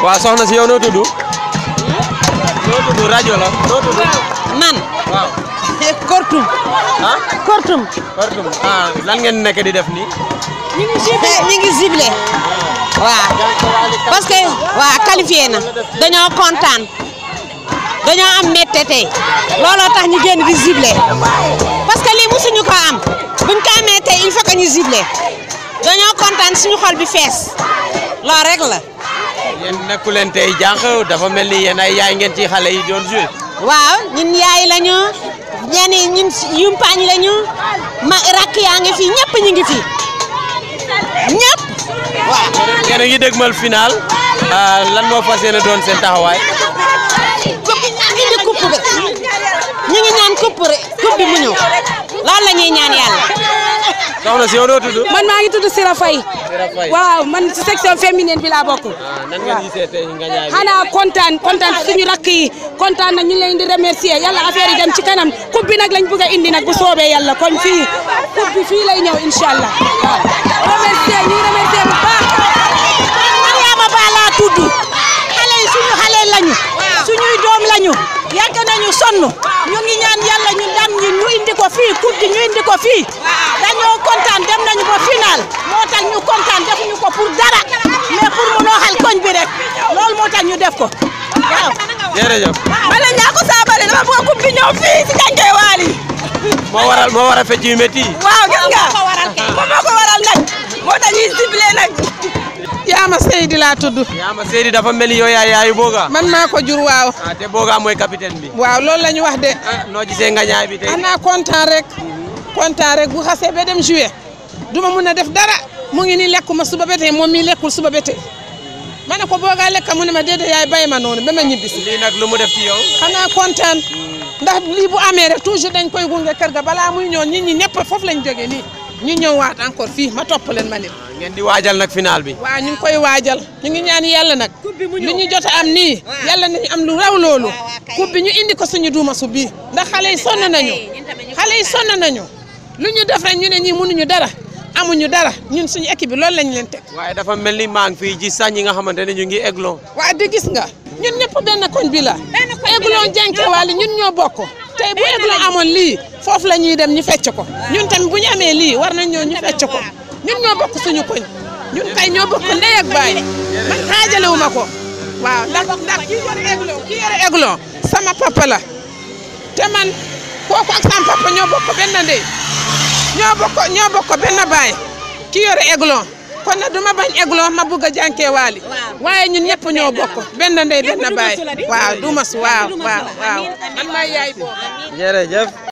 waaw soxna si yow noo tudd. noo tudd rajo la noo tudd. man waaw. kortum ah. kortum Kortum ah lan ngeen nekk di def nii. ñu ngi ciblé ñu ngi ciblé waaw parce que waaw qualifié na dañoo kontaan dañoo am métte tey looloo tax ñu génn di ciblé parce que lii musuñu ko am buñ ko amee tey il faut que ñu ciblé dañoo kontaan suñu xol bi fees loolu rek la yéen nekku leen tey jànq dafa mel ni yéen ay yaay ngeen ci xale yi doon joué. waaw ñun yaay lañu ñenn ñun yumpaañ lañu ma rakk yaa ngi fi ñëpp ñu ngi fi ñëpp waaw. yéen a ngi dégmal final. ah, lan moo fas yéene doon seen taxawaay. coupe indi coupe bi ñu ngi ñaan coupe rek coupe bi mu ñëw loolu la ñuy ñaan yàlla. soxna si yow noo tudd. man maa ngi tudd Sira Faye Sira Faye. waaw man ci section féminine bi laa bokk ah nan ngeen gisee tey nga ñaay bi. xanaa kontaan kontaan suñu rakk yi kontaan na ñu ngi leen di remercier yàlla affaire yi dem ci kanam coupe bi nag lañ bëgg a indi nag bu soobee yàlla kon fii coupe bi fii lay ñëw incha allah waaw remercier ñu ngi remercier bu baax Mariama Ba laa tudd xale yi suñu xale lañu suñuy doom lañu yàgg nañu sonn ñu ngi ñaan yàlla ñu dam ñi ñu indi ko fii coupe bi ñu indi ko fii dañoo kontaan dem nañu ba final moo tax ñu kontaan defuñu ko pour dara mais pour mu nooxal koñ bi rek loolu moo tax ñu def ko waaw. jërëjëf. Bala Ndiago Sabali dama bëgg coupe bi ñëw fii si Gange Waali moo waral moo waral fecc yu métti yi. waaw gis nga moom moo ko waral nag moo tax ñuy ciblé nag. Yaama Seydi laa tudd yaa ma Seydi dafa mel ni yow yaay yaayu Boga. man maa ko jur waaw ah te Boga mooy capitaine bi. waaw loolu la ñu wax de ah noo gisee nga ñaay bi tey. xanaa kontaan rek kontaan rek bu xasee ba dem jouer duma mun a def dara mu ngi nii lekkuma suba ba tey moom mii lekkul suba ba tey ma ne ko boogaa lekka mu ne ma déedéet yaay bay ma noonu ba ma ñibbisi lii nag lu mu def ci yow. xanaa kontaan ndax lii bu amee rek toujours dañ koy gunge kër ga balaa muy ñëw nit ñi ñëpp foofu lañ jógee nii ñu ñëw waat encore fii ma topp leen ma leen ngeen di waajal nag final bi. waaw ñu ngi koy waajal ñu ngi ñaan yàlla nag lu ñu jot a am nii yàlla nañu am lu raw loolu coupe bi ñu indi ko suñu duuma su bii ndax xale yi sonn nañu xale yi sonn nañu lu ñu def rek ñu ne ñii mënuñu dara amuñu dara ñun suñu équipe bi loolu lañ leen teg waaye dafa mel ni maa ngi fii gis sax ñi nga xamante ne ñu ngi eglo. waa di gis nga ñun ñëpp benn koñ bi la eglon jànke waali ñun ñoo bokk tey bu eglon amoon lii foofu la ñuy dem ñu fecc ko ñun tamit bu ñu amee lii war nañ ñoo ñu fecc ko ñun ñoo bokk suñu koñ ñun kay ñoo bokk ndey ak baay man xaajalewu ma ko waaw ndax ndax kii yore eglon kii yore eglon sama papa la te man kooku ak sama papa ñoo bokk benn ndey ñoo bokk ñoo bokk benn baay kii yore eglon kon nag duma bañ eglon ma bugg a jànkee waali waaye ñun ñëpp ñoo bokk benn ndey benn baay waaw dumas waaw waaw waaw man maay yaay boobu jërëjëf.